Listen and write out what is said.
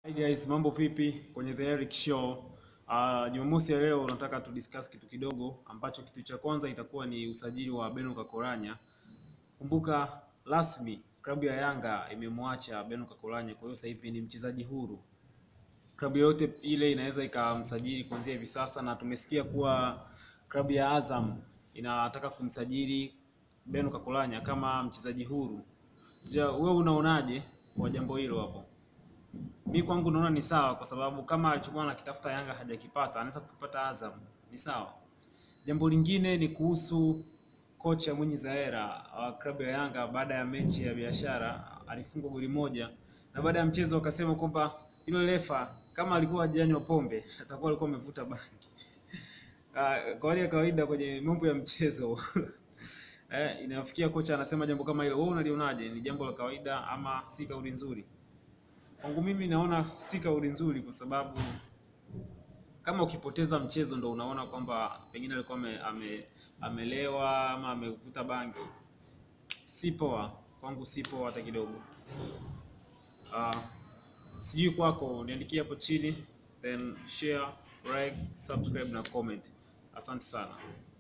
Hi guys, mambo vipi kwenye The Eric Show. Uh, Jumamosi ya leo nataka tu discuss kitu kidogo ambacho kitu cha kwanza itakuwa ni usajili wa Beno Kakolanya. Kumbuka rasmi klabu ya Yanga imemwacha Beno Kakolanya, kwa hiyo sasa hivi ni mchezaji huru. Klabu yoyote ile inaweza ikamsajili kuanzia hivi sasa, na tumesikia kuwa klabu ya Azam inataka kumsajili Beno Kakolanya kama mchezaji huru. Je, wewe unaonaje kwa jambo hilo hapo? Mi kwangu naona ni sawa, kwa sababu kama alichokuwa anakitafuta Yanga hajakipata, anaweza kukipata Azam, ni sawa. Jambo lingine ni kuhusu kocha Mwinyi Zaera wa klabu ya Yanga. Baada ya mechi ya biashara alifungwa goli moja, na baada ya mchezo akasema kwamba yule refa kama alikuwa hajanywa pombe atakuwa alikuwa amevuta bangi. Ah, Kwa hali ya kawaida kwenye mambo ya mchezo eh, inafikia kocha anasema jambo kama hilo, wewe unalionaje? Ni jambo la kawaida ama si kauli nzuri? Kwangu mimi naona si kauli nzuri, kwa sababu kama ukipoteza mchezo ndo unaona kwamba pengine alikuwa ame, ame, amelewa ama amevuta bangi, si poa. Kwangu si poa hata kidogo. Uh, sijui kwako, niandikie hapo chini, then share, like, subscribe na comment. Asante sana.